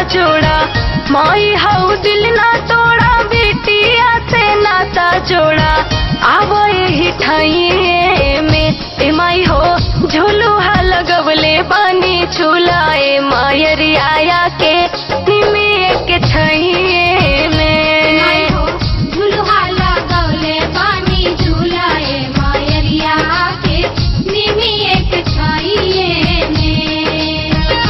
जोड़ा माई हाउ दिल ना तोड़ा बेटिया से नाता जोड़ा आवो यही ठाइए में ए माई हो झुलुहा लगवले बानी झुलाए मायरी आया के निमिए के छैए में झुलुहा लगौले पानी झुलाए मायरिया के निमी एक छाइए में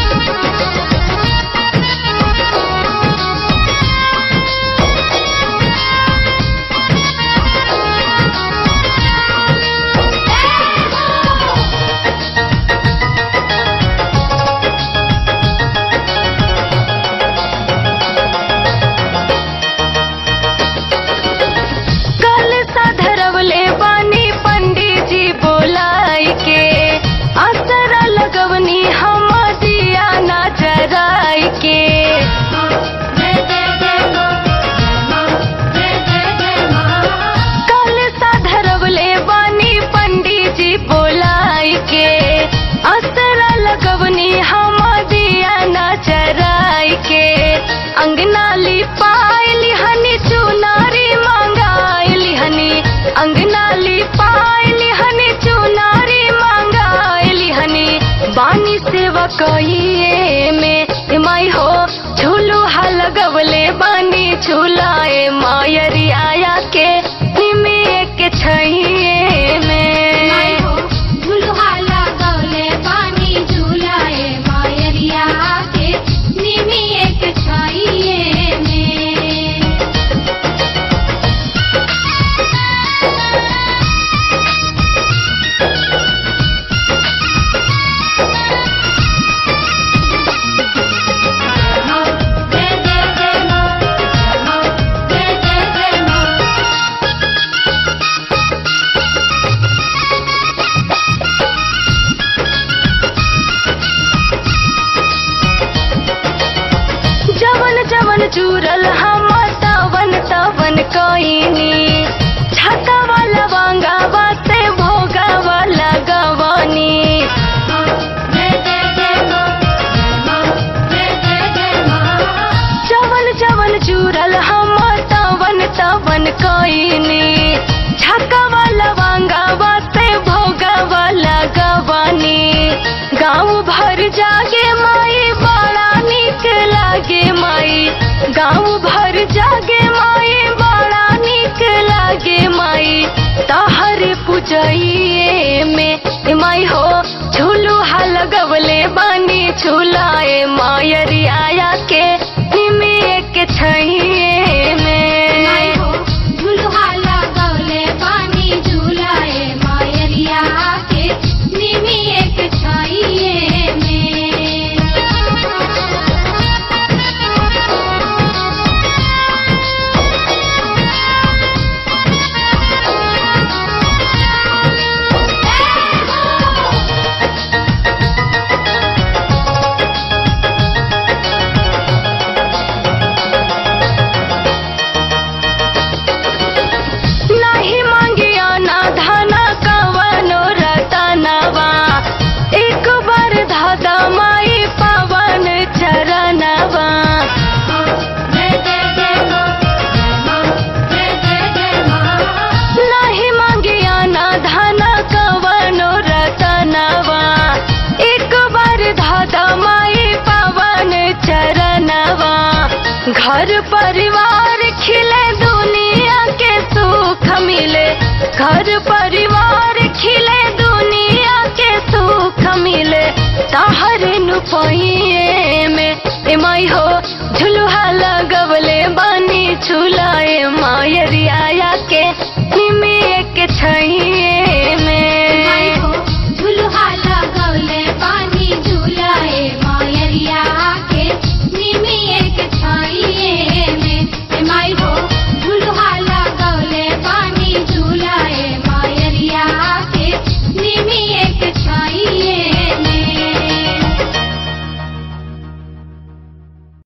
कल साधरवले बानी पंडित जी बोलाई के असरा लगवनी हम दिया ना जराई के जय जय जय मां जय जय जय मां कल साधरवले बानी पंडित जी बोलाई के असरा लगवनी हम दिया ना जराई के अंगना लिपाइली हनी चुनारी मांगाइली हनी अंगना लिपाइली हनी चुनारी मांगाइली हनी बानी सेवा कहिए में ए माई हो झूलू हाल गवले बानी झूलाए मायरी आया के निमिए के छैए में झुलुहा लगौले पानी झुलाए मायरिया के निमी एक छाइए में जय जय जय मां जय जय जय मां जवन जवन चूरल हम तवन तवन कईनी छाता वाला वांगा बाते भोगा वाला गवानी जय जय जय मां जय जय जय मां जवन जवन चूरल हम तवन तवन कईनी छक्का वाला वांगा बाते भोगा वाला गवानी गाँव भर जागे माई बड़ा निक लागे माई गाँव भर जागे माई बड़ा निक लागे माई तहर पूजइए में ए माई हो झूलू हाल गवले बानी झूलाए मायरी आया के निमिए के छैए में झुलुहा लगौले पानी झुलाए मायरिया के निमी एक छाइए में नाही मांगिया ना धाना कवनो रतनवा एक बार धादा माई पवन चरणवा जय जय जय मां जय जय जय मां नाही मांगिया ना धाना कवनो रतनवा एक बार धादा माई पवन चरणवा घर परिवार खिले दुनिया के सुख मिले घर परिवार खिले दुनिया के सुख मिले ताहर नुपइए में ए माई हो झुलुहा लगवले बानी झुलाए मायरी आया के निमिए के छैए में